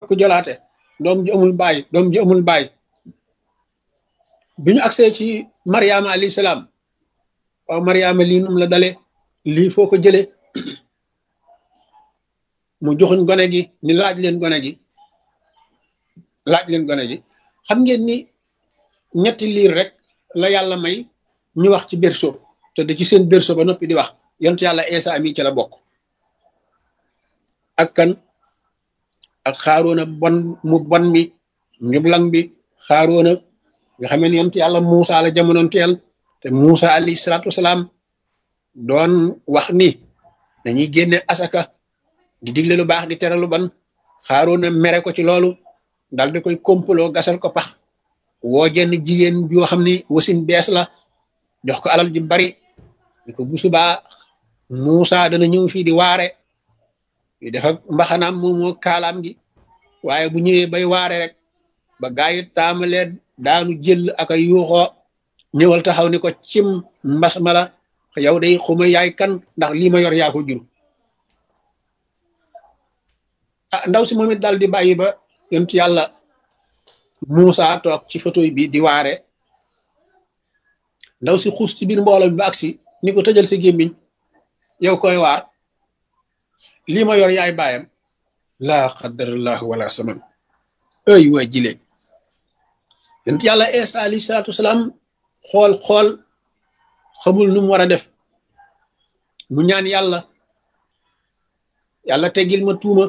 ku jolaate doom ji amul baay doom ji amul baay bi ñu agsee ci mariama alayhi salaam waaw mariama lii num la dale lii foo ko jële mu joxuñ gone gi ni laaj leen gone gi laaj leen gone gi xam ngeen ni ñetti liir rek la yàlla may ñu wax ci berceau te da ci seen berceau ba noppi di wax yontu yàlla Eesa mi ci la bokk ak kan ak xaaroona bon mu bon mi njublang bi xaaroona nga xamee ni yontu yàlla Muusa la jamonoon teel te Muusa alayhi salaatu wasalaam doon wax ni dañuy génne asaka di digle lu baax di tere lu ban xaaroona mere ko ci loolu dal di koy kompaloo gasal ko pax woo jenn jigéen joo xam ni wasin bees la jox ko alal ji bari di ko bu subaa Muusa dana ñëw fii di waare di def ak mbaxanaam moom moo kaalaam gi waaye bu ñëwee bay waare rek ba gaa yi taamalee daanu jël ak ay yuuxoo ñëwal taxaw ni ko cim mbas ma la yow day xuma yaay kan ndax lii ma yor yaa ko jur ah ndaw si moom it daal di bàyyi ba yontu yàlla Muusa toog ci photo bi di waare ndaw si xuus ci biir mbooloo mi ba agsi ni ko tëjal sa gémmiñ yow koy waar lii ma yor yaay baayam laa qadarallahu wala saman ay waa jile yonent yàlla Isa alayhi salaatu wasalaam xool xool xamul nu mu war a def mu ñaan yàlla yàlla teggil ma tuuma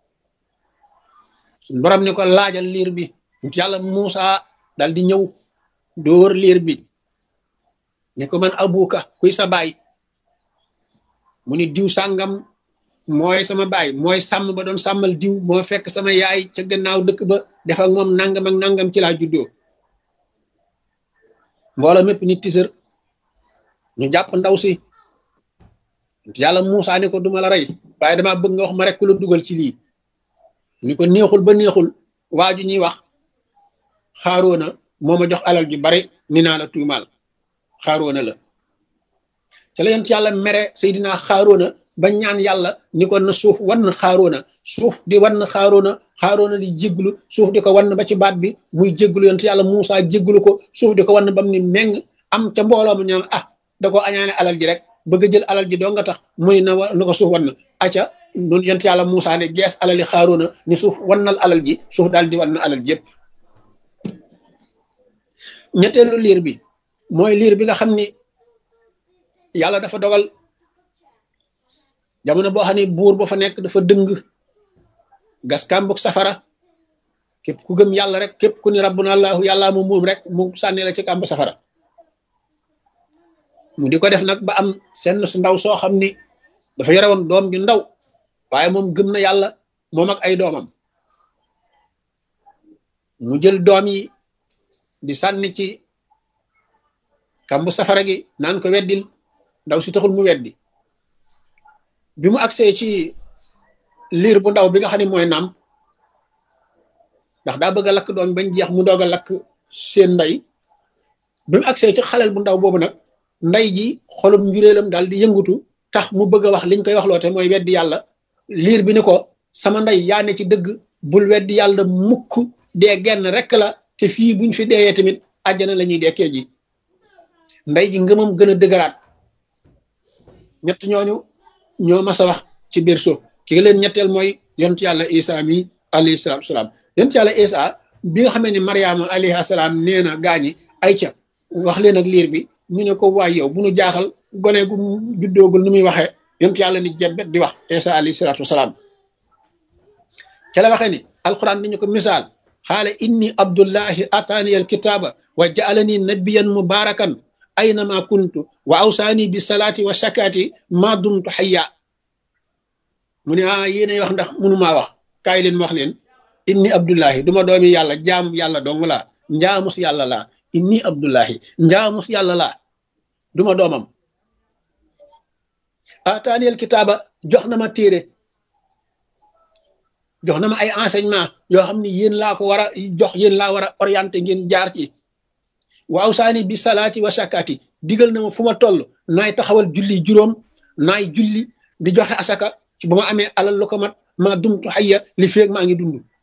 suñ borom ni ko laajal liir bi yonent yàlla Muusa dal di ñëw dóor liir bi ni ko man abuka kuy sa baay mu ni diw sàngam mooy sama baay mooy sàmm ba doon sàmmal diw moo fekk sama yaay ca gannaaw dëkk ba def ak moom nangam ak nangam ci laa juddoo mbooloo mépp nit tisër ñu jàpp ndaw si yàlla Muusa ni ko duma la rey waaye dama bëgg nga wax ma rek ku la dugal ci lii ni ko neexul ba neexul waaju ñuy wax xaaroona moo ma jox alal ju bari ni naa la tuumaal xaaroona la ca la yent yàlla mere Seydina xaaroona ba ñaan yàlla ni ko na suuf wan xaaroona suuf di wan xaaroona xaaroona di jégglu suuf di ko wan ba ci baat bi muy jégglu yent yàlla Muusa jégglu ko suuf di ko wan bam ni meng am ca mbooloo ma ñaan ah da ko añaane alal ji rek bëgg a jël alal ji doo nga tax mu ni na na ko suuf wan aca nun yent yàlla Muusa ne gees alali xaaroona ni suuf wannal alal ji suuf daal di wan alal ji yëpp ñetteelu liir bi mooy liir bi nga xam ni yàlla dafa dogal jamono boo xam ne buur ba fa nekk dafa dëng gas kàmbug safara képp ku gëm yàlla rek képp ku ni rabbuna allahu yàlla mu moom rek mu sànni la ci kàmb safara mu di ko def nag ba am senn su ndaw soo xam ni dafa yore woon doom ju ndaw waaye moom gëm na yàlla moom ak ay doomam mu jël doom yi di sànni ci kàmbu safara gi naan ko weddil ndaw si taxul mu weddi bi mu agsee ci liir bu ndaw bi nga xam ne mooy naam ndax daa bëgg a lakk doom bañ jeex mu doog a lakk seen ndey bi mu agsee ci xaleel bu ndaw boobu nag ndey ji xolum njuréelam daal di yëngutu tax mu bëgg a wax liñ koy wax loote mooy weddi yàlla liir bi ni ko sama ndey yaa ne ci dëgg bul weddi yàlla mukk dee genn rek la te fii buñ fi deeyee tamit àjjana la ñuy dekkee ji ndey ji ngëmam gën a dëgëraat ñett ñooñu ñoo mas a wax ci biir suuf ki leen ñetteel mooy yontu yàlla isa mi alayhi salaatu salaam yontu yàlla isa bi nga xamee ne mariama alayhi salaam nee na gaañi ay ca wax leen ak liir bi ñu ne ko waay yow bu nu jaaxal gone gu juddoogul nu muy waxee yontu yàlla ni jebbet di wax isa alayhi salaatu wasalaam ca la waxee ni alquran dañu ko misaal xaala inni abdullahi ataani alkitaaba wa jaalani nabiyan mubarakan aynama kuntu wa awsaani bi salaati wa shakaati ma dumtu xayya mu ne ah yéenay wax ndax mënumaa wax kaay leen wax leen inni abdullahi duma doomi yàlla jaamu yàlla dong laa njaamus yàlla laa inni abdullahi njaamus yàlla laa duma doomam ataani alkitaaba jox na ma téere jox na ma ay enseignement yoo xam ne yéen laa ko war a jox yéen laa war a orienté ngeen jaar ci waaw saani bi salaati wa sakaati digal na ma fu ma toll naay taxawal julli juróom naay julli di joxe asaka ci bu ma amee alal lu ko mat maa dumtu xayya li feeg maa ngi dund